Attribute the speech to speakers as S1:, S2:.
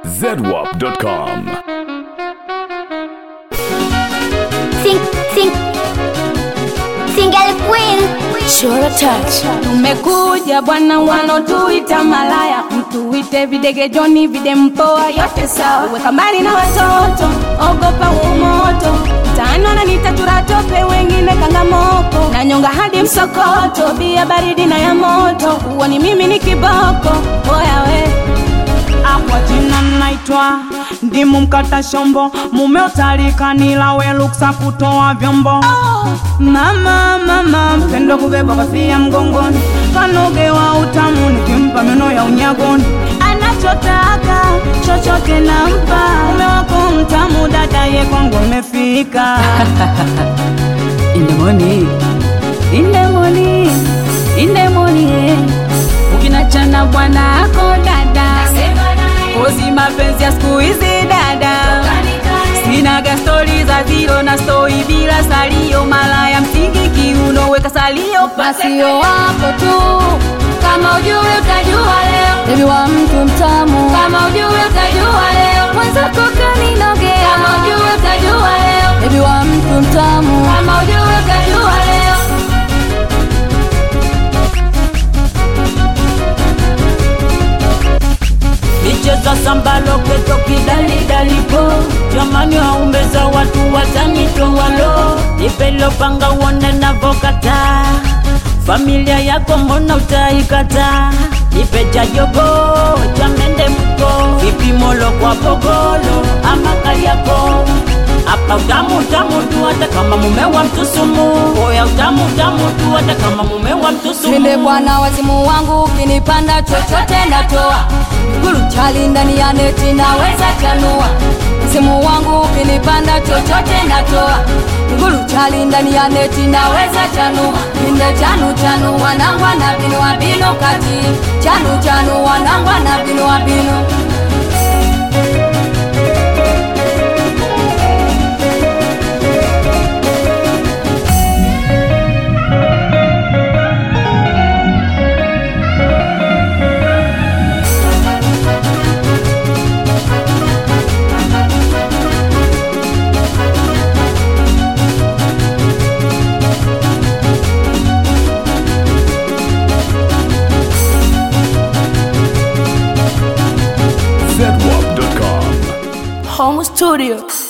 S1: zedwap.com.
S2: Sing, sing, single queen.
S3: Chora touch. Tumekuja bwana, wanotuita malaya, mtuite videge Joni, vide mpoa, yote sawa. Weka mbali na watoto, ogopa umoto. Tano na nitachura tope, wengine kangamoko, na nyonga hadi msokoto, bia baridi na ya moto. Uoni mimi ni kiboko, oya we
S4: Kwa jina naitwa ndimu mkata shombo, mume utalikanila we luksa kutoa vyombo. Mama mama mpendo kubeba kofia mgongoni, kanogewa utamu nikimpa meno ya unyagoni. Anachotaka chochote nampa, mume wako mtamu, dada ye kwangu amefika.
S5: In the morning, in the morning, in the morning. Ukinachana bwana ako dada, kozi mapenzi ya siku hizi dada, sinaga stori za zero na stoi bila salio, mala ya msingi kiuno weka salio
S3: Masio wako tu, kama ujue utajua leo. Baby wa mtu mtamu, kama ujue utajua leo. Mwenzako kaninogea, kama ujue utajua leo. Baby wa mtu mtamu, kama ujue utajua leo.
S4: Michezo sambalo keto kidalidalipo jamani, waumbeza watu watanitoa lo, nipelo panga uone navokata familia yako mbona utaikata, nipe cha jogo cha mende mko vipimolo kwa pogolo ama kaliako hapa utamu utamu tu hata kama mume wa mtu sumu, oya utamu utamu tu hata kama mume wa mtu sumu.
S3: Nile bwana wazimu wangu, ukinipanda chochote natoa. Gulu chali ndani ya neti naweza chanua. Msimu wangu ukinipanda chochote natoa. Gulu chali ndani ya neti naweza chanua. Inde chanu chanu wanangwa na binu wa binu kati. Chanu chanu wanangwa na binu wa binu.
S1: zedwap.com.
S3: Home studio.